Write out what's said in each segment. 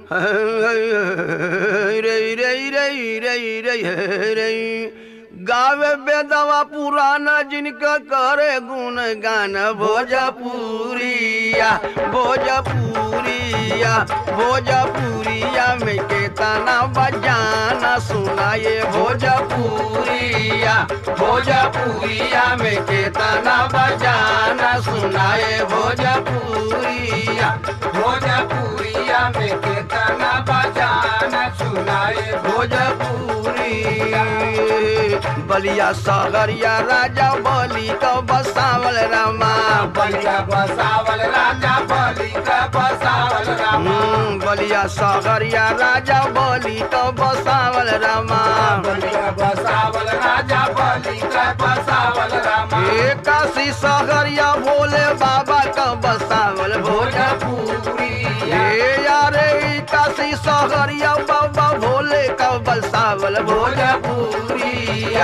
रे रे रे रे रे रे गावे बेदवा पुराना जिनका करे गुण गान भोजपुरिया भोजपुरिया भोजपुरिया में केतना बजाना सुनाए भोजपुरिया भोजपुरिया में केतना बजाना सुनाए भोजपुरिया भोजपुरिया में केतना बजाना सुनाए भोजपुरिया बलिया सागरिया राजा बलि का बसावल रामा बलिया बसावल राजा बलि का बसावल रामा हम्म, बलिया सागरिया राजा बलि का बसावल रामा बलिया बसावल राजा बलि का बसावल रामा ए काशी सागरिया भोले बाबा का बसावल भोजपुरिया ए यारे ई काशी सागरिया बाबा भोले का बसावल भोजपुरिया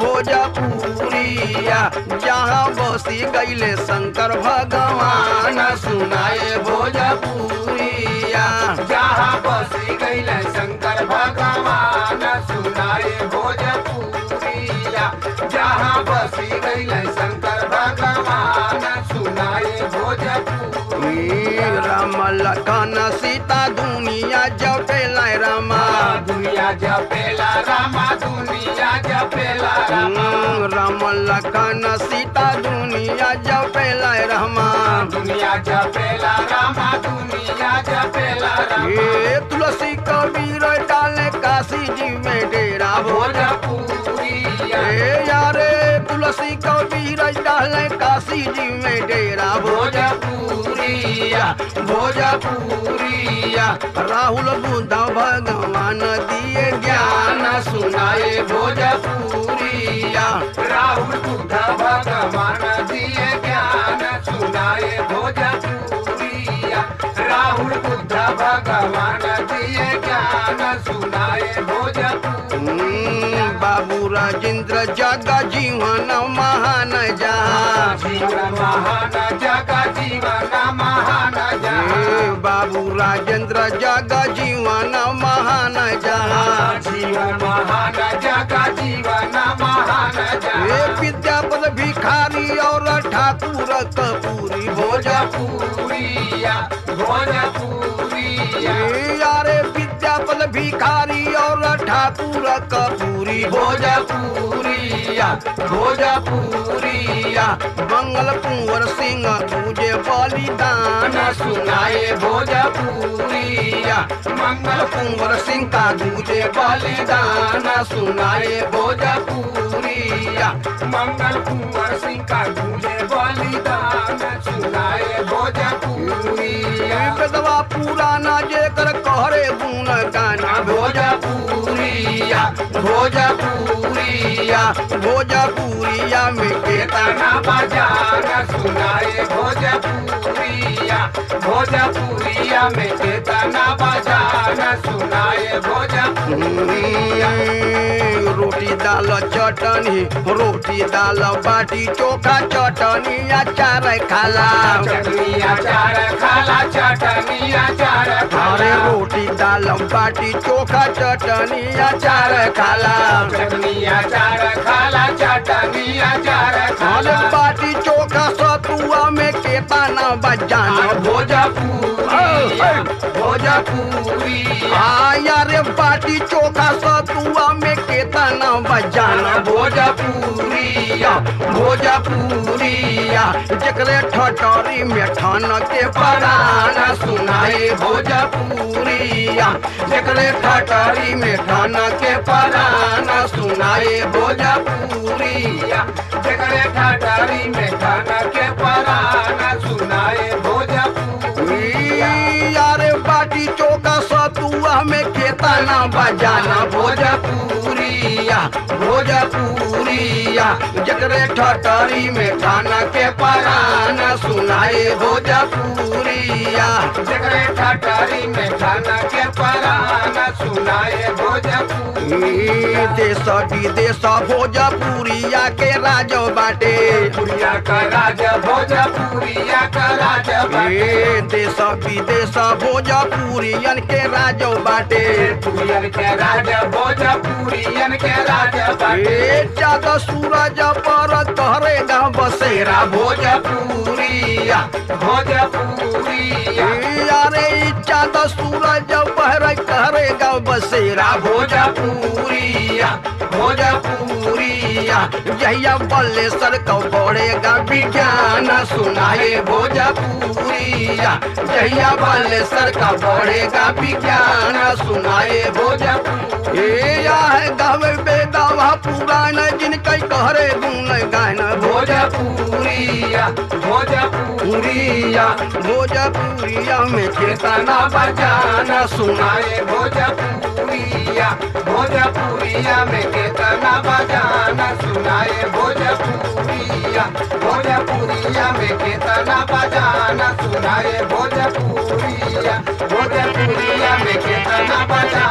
भोजपुरिया जहाँ बसी गईले शंकर भगवान सुनाए भोजपुरिया जहाँ बसी गईल शंकर भगवान सुनाए भोजपुरिया जहाँ बसी गईल शंकर भगवान सुनाए भोजपुरिया राम लखन सीता दुनिया जपेला रामा दुनिया जपेला रामा दुनिया जपेला रामा हम्म, राम लखन सीता दुनिया जपेला रामा दुनिया जपेला रामा दुनिया जपेला रामा ये तुलसी कबीर डाले काशी जी में डेरा भोज भोजपुरिया ए यारे तुलसी कबीर डाले काशी जी में डेरा भोज भोजपुरिया भोजपुरिया राहुल बुद्ध भगवान दिए ज्ञान सुनाए भोजपुरिया राहुल बुद्ध भगवान दिए ज्ञान सुनाए भोजपुरिया राहुल बुद्ध भगवान दिए ज्ञान सुनाए भोजपुरिया हम्म, बाबू राजेंद्र जग जीवन महान जहाँ जीवन महान जग जीवन महान जग ए, बाबू राजेंद्र जग जीवन महान जहाँ जीवन महान जग जीवन महान ए जग विद्यापद भिखारी और ठाकुर कपूरी भोजपुर भोजपुरिया भोजपुरिया ए यारे विद्यापद भिखारी और ठाकुर कपूरी भोजपुरिया भोजपुरिया मंगल कुंवर सिंह तुझे बलिदान सुनाए भोजपुरिया मंगल कुंवर सिंह का तुझे बलिदान सुनाए भोजपुरिया मंगल कुंवर सिंह का तुझे बलिदान सुनाए भोजपुरिया बेदवा पुराना जेकर कहरे गुण गाना भोजपुरिया भोजपुरिया भोजपुरिया में केतना गाना बजाना सुनाए भोजपुरिया भोजपुरिया में केतना बजाना सुनाए भोजपुरिया रोटी दाल चटनी रोटी दाल बाटी चोखा चटनी अचार खाला चटनी अचार खाला चटनी अचार अरे खाला रोटी दाल बाटी चोखा चटनी अचार खाला चटनी अचार खाला चटनी अचार अरे खाला बाटी चोखा सतुआ में केतना बजाना भोजपुरिया भोजपुरिया आया रे बाटी चोखा सतुआ में केतना बजाना भोजपुरिया भोजपुरिया जकरे ठटरी में ठन के पराना सुनाए भोजपुरिया जकरे ठटरी में ठन के पराना सुनाए भोजपुरिया जगरे ठाटारी में खाना के पराना सुनाए भोजपुरिया यारे बाटी चोखा सतुआ में केतना बजाना भोजपुरिया भोजपुरिया भोजपुरिया जकरे ठटरी में खाना के पराना सुनाए भोजपुरिया जगरे ठटारी में खाना के पराना सुनाए भोजपुरी ई देश विदेश भोजपुरिया के राज बाटे पुरिया का राजा भोजपुरिया का राजा बाटे ए देश विदेश भोजपुरियन के राज बाटे पुरियन के राजा भोजपुरियन के राजा बाटे ए चाँद सूरज पर तहरे गाँव बसेरा भोजपुरिया भोजपुरिया ए अरे ई चाँद सूरज पर तहरे गाँव बसेरा भोजपुरिया भोजपुरिया जहिया बल्लेसर को बढ़ेगा विज्ञान सुनाए भोजपुरिया जहिया बल्लेसर का बढ़ेगा विज्ञान सुनाए भोजपुर ए या है गावे बेदावा पुराण जिनके कहरे गुण गान भोजपुरिया भोजपुरिया भोजपुरिया में चेतना बजाना सुना सुनाए भोजपुरिया भोजपुरिया में केतना बजाना सुनाए भोजपुरिया भोजपुरिया में केतना बजाना सुनाए भोजपुरिया भोजपुरिया में केतना बजाना